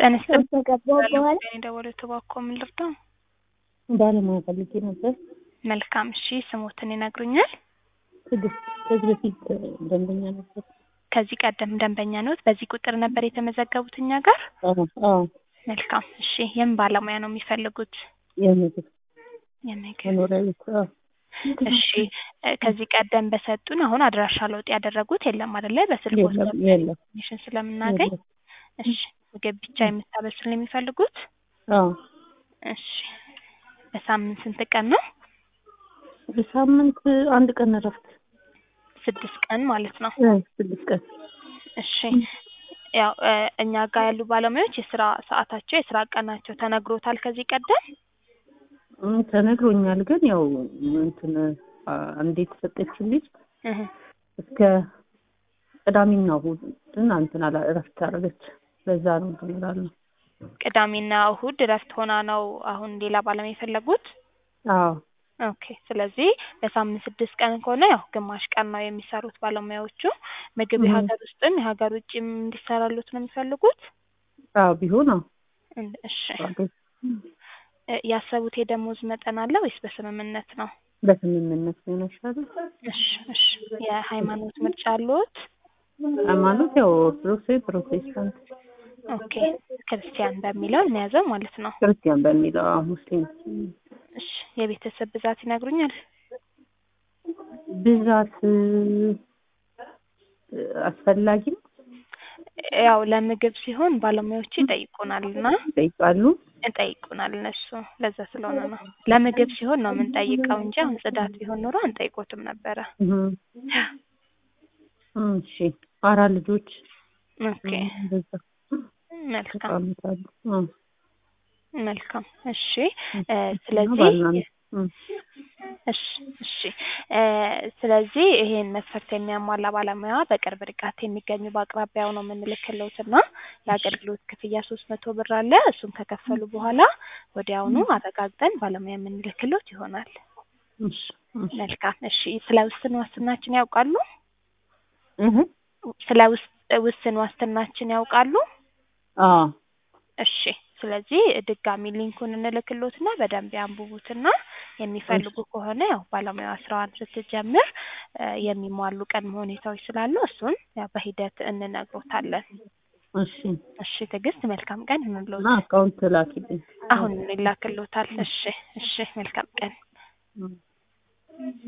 ጤና ይስጥልኝ። ከገባሁ በኋላ የደወሉት እባክዎ ምን ልርዳው? ባለሙያ ፈልጌ ነበር። መልካም እሺ፣ ስሞትን ይነግሩኛል? ትዕግስት ከዚህ በፊት ደንበኛ ነበር። ከዚህ ቀደም ደንበኛ ነዎት? በዚህ ቁጥር ነበር የተመዘገቡት እኛ ጋር? አዎ አዎ፣ መልካም እሺ። የምን ባለሙያ ነው የሚፈልጉት? የምግብ የምግብ መኖሪያ ቤት አዎ። እሺ እ ከዚህ ቀደም በሰጡን አሁን አድራሻ ለውጥ ያደረጉት የለም አይደለ? በስልክ የለም ወስደን የለም ኢንፎርሜሽን ስለምናገኝ የለም። እሺ ምግብ ብቻ የምታበስል ነው የሚፈልጉት? አዎ እሺ በሳምንት ስንት ቀን ነው? በሳምንት አንድ ቀን እረፍት ስድስት ቀን ማለት ነው። እ ስድስት ቀን እሺ ያው እ እኛ ጋር ያሉ ባለሙያዎች የስራ ሰዓታቸው የስራ ቀናቸው ተነግሮታል ከዚህ ቀደም? እም፣ ተነግሮኛል ግን ያው እንትን አ- አንዴ የተሰጠችው ልጅ እህ እስከ ቅዳሜና እሑድን እንትን አላ እረፍት አደረገች። ለዛ ነው እንትን እላለሁ። ቅዳሜና እሁድ እረፍት ሆና ነው አሁን ሌላ ባለሙያ የፈለጉት? አዎ ኦኬ ስለዚህ በሳምንት ስድስት ቀን ከሆነ ያው ግማሽ ቀን ነው የሚሰሩት ባለሙያዎቹ። ምግብ እህ። የሀገር ውስጥም የሀገር ውጭም እንዲሰራሉት ነው የሚፈልጉት? አዎ ቢሆን አዎ እን- እሺ አዎ፣ እ ያሰቡት የደሞዝ መጠን አለ ወይስ በስምምነት ነው? በስምምነት ነው ይሻላል። እሺ እሺ የሃይማኖት ምርጫ አለዎት? ሃይማኖት ያው ኦርቶዶክስ ወይ ፕሮቴስታንት ኦኬ ክርስቲያን በሚለው እንያዘው ማለት ነው። ክርስቲያን በሚለው አዎ፣ ሙስሊም እሺ የቤተሰብ ብዛት ይነግሩኛል? ብዛት እ፣ አስፈላጊ ነው ያው ለምግብ ሲሆን ባለሙያዎቹ ይጠይቁናል እና ይጠይቃሉ። እንጠይቁናል እነሱ ለዛ ስለሆነ ነው። ለምግብ ሲሆን ነው የምንጠይቀው እንጂ አሁን ጽዳት ቢሆን ኖሮ አንጠይቆትም ነበረ። እህ። እሺ አራት ልጆች ኦኬ እንደዛ መልካም ተቀምጣሉ። አዎ መልካም እሺ እ እና ስለዚህ ባልና ሚስት እም። እሺ እሺ እ ስለዚህ ይሄን መስፈርት የሚያሟላ ባለሙያ በቅርብ ርቀት የሚገኙ በአቅራቢያው ነው የምንልክልዎት እና የአገልግሎት ክፍያ ሶስት መቶ ብር አለ። እሱን ከከፈሉ በኋላ ወዲያውኑ አረጋግጠን ባለሙያ የምንልክልዎት ይሆናል። እሺ እሺ መልካም እሺ ስለ ውስን ዋስትናችን ያውቃሉ? እህ ስለ ውስ ውስን ዋስትናችን ያውቃሉ? አዎ እሺ ስለዚህ ድጋሚ ሊንኩን እንልክልዎትና በደንብ ያንብቡትና የሚፈልጉ ከሆነ ያው ባለሙያዋ ስራዋን ስትጀምር እ የሚሟሉ ቅድመ ሁኔታዎች ስላሉ እሱን ያው በሂደት እንነግሮታለን። እሺ እሺ ትዕግስት መልካም ቀን ይሁንልዎት። እና አካውንት ላኪልኝ። አሁን ይላክልዎታል። እሺ እሺ መልካም ቀን። እም።